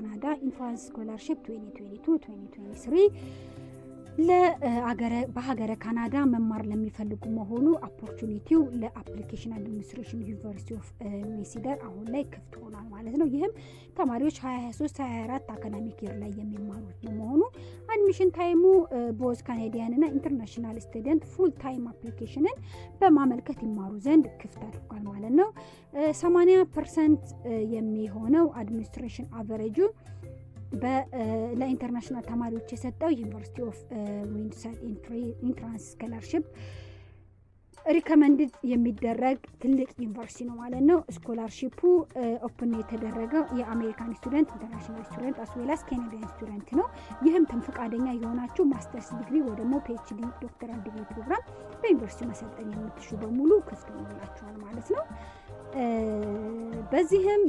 ካናዳ ኢንትራንስ ስኮላርሽፕ 2022-2023 በሀገረ ካናዳ መማር ለሚፈልጉ መሆኑ ኦፖርቹኒቲው ለአፕሊኬሽን አድሚኒስትሬሽን ዩኒቨርሲቲ ኦፍ ሜሲደር አሁን ላይ ክፍት ሆኗል ማለት ነው። ይህም ተማሪዎች 2023 24 አካዳሚክ ይር ላይ የሚማሩት ነው መሆኑ አድሚሽን ታይሙ ቦዝ ካናዲያን እና ኢንተርናሽናል ስቱደንት ፉል ታይም አፕሊኬሽንን በማመልከት ይማሩ ዘንድ ክፍት አድርጓል ማለት ነው። 80 ፐርሰንት የሚሆነው አድሚኒስትሬሽን አቨሬጁ ለኢንተርናሽናል ተማሪዎች የሰጠው ዩኒቨርሲቲ ኦፍ ዊንሰን ኢንትራንስ ስኮላርሽፕ ሪከመንድድ የሚደረግ ትልቅ ዩኒቨርሲቲ ነው ማለት ነው። ስኮላርሺፑ ኦፕን የተደረገው የአሜሪካን ስቱደንት፣ ኢንተርናሽናል ስቱደንት አስዌላስ ኬኔዲያን ስቱደንት ነው። ይህም ተም ፈቃደኛ የሆናችሁ ማስተርስ ዲግሪ ወይ ደግሞ ፒኤችዲ ዶክተራል ዲግሪ ፕሮግራም በዩኒቨርሲቲ መሰልጠን የምትሹ በሙሉ ክፍት ሆኖላችኋል ማለት ነው። በዚህም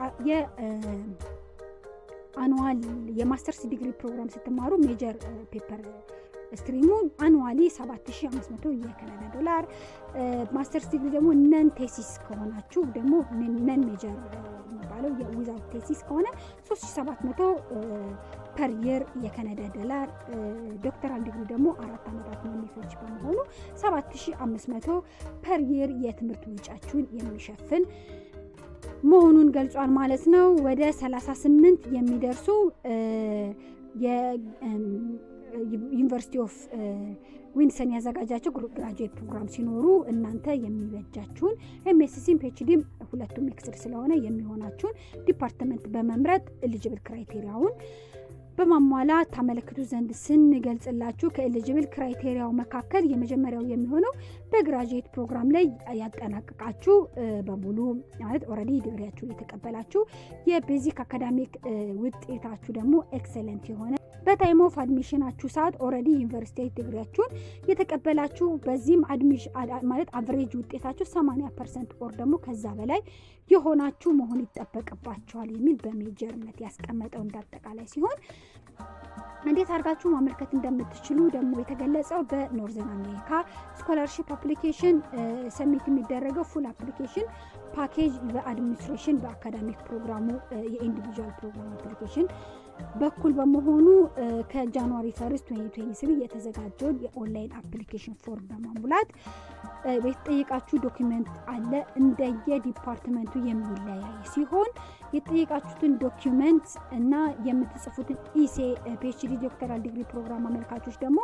አኑዋል የማስተርስ ዲግሪ ፕሮግራም ስትማሩ ሜጀር ፔፐር ስትሪሙን አኑዋሊ 7500 የካናዳ ዶላር፣ ማስተርስ ዲግሪ ደግሞ ነን ቴሲስ ከሆናችሁ ደግሞ ነን ሜጀር የሚባለው የዊዛውት ቴሲስ ከሆነ 3700 ፐር የር የካናዳ ዶላር፣ ዶክተራል ዲግሪ ደግሞ አራት ዓመታት የሚፈጅ በመሆኑ 7500 ፐር የር የትምህርት ወጪያችሁን የሚሸፍን መሆኑን ገልጿል ማለት ነው። ወደ 38 የሚደርሱ ዩኒቨርሲቲ ኦፍ ዊንሰን ያዘጋጃቸው ግራጁዌት ፕሮግራም ሲኖሩ እናንተ የሚበጃችሁን ኤምኤስሲም ፒኤችዲም ሁለቱም ሚክስድ ስለሆነ የሚሆናችሁን ዲፓርትመንት በመምረጥ ኤሊጅብል ክራይቴሪያውን በማሟላት ታመለክቱ ዘንድ ስንገልጽላችሁ ከኤሊጅብል ክራይቴሪያው መካከል የመጀመሪያው የሚሆነው በግራጁዌት ፕሮግራም ላይ ያጠናቀቃችሁ በሙሉ ማለት ኦልሬዲ ዲግሪያችሁ የተቀበላችሁ የቤዚክ አካዳሚክ ውጤታችሁ ደግሞ ኤክሰለንት የሆነ በታይም ኦፍ አድሚሽናችሁ ሰዓት ኦልሬዲ ዩኒቨርሲቲ ዲግሪያችሁን የተቀበላችሁ በዚህም ማለት አቨሬጅ ውጤታችሁ 80 ፐርሰንት ኦር ደግሞ ከዛ በላይ የሆናችሁ መሆን ይጠበቅባቸዋል የሚል በሜጀርነት ያስቀመጠው እንዳጠቃላይ ሲሆን እንዴት አድርጋችሁ ማመልከት እንደምትችሉ ደግሞ የተገለጸው በኖርዘርን አሜሪካ ስኮላርሽፕ አፕሊኬሽን ሰሚት የሚደረገው ፉል አፕሊኬሽን ፓኬጅ በአድሚኒስትሬሽን በአካዳሚክ ፕሮግራሙ የኢንዲቪዥዋል ፕሮግራም አፕሊኬሽን በኩል በመሆኑ ከጃንዋሪ ፈርስት 2023 የተዘጋጀውን የኦንላይን አፕሊኬሽን ፎርም በማሙላት የተጠየቃችሁ ዶኪመንት አለ እንደየ ዲፓርትመንቱ የሚለያይ ሲሆን የተጠየቃችሁትን ዶኪመንት እና የምትጽፉትን ኢሴ ፒኤችዲ ዶክተራል ዲግሪ ፕሮግራም አመልካቾች ደግሞ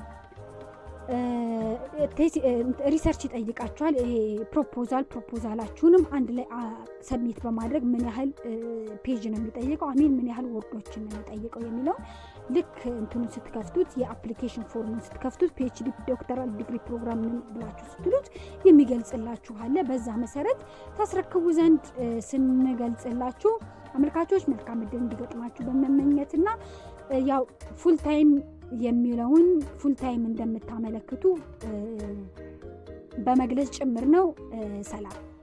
ሪሰርች ይጠይቃችኋል። ይሄ ፕሮፖዛል ፕሮፖዛላችሁንም አንድ ላይ ሰብሚት በማድረግ ምን ያህል ፔጅ ነው የሚጠይቀው አሚን ምን ያህል ወርዶችን ነው የሚጠይቀው የሚለው ልክ እንትኑን ስትከፍቱት የአፕሊኬሽን ፎርሙን ስትከፍቱት ፒኤችዲ ዶክተራል ዲግሪ ፕሮግራም ምን ብላችሁ ስትሉት የሚገልጽላችሁ አለ። በዛ መሰረት ታስረክቡ ዘንድ ስንገልጽላችሁ አመልካቾች መልካም እድል እንዲገጥማችሁ በመመኘትና ያው ፉል ታይም የሚለውን ፉል ታይም እንደምታመለክቱ በመግለጽ ጭምር ነው። ሰላም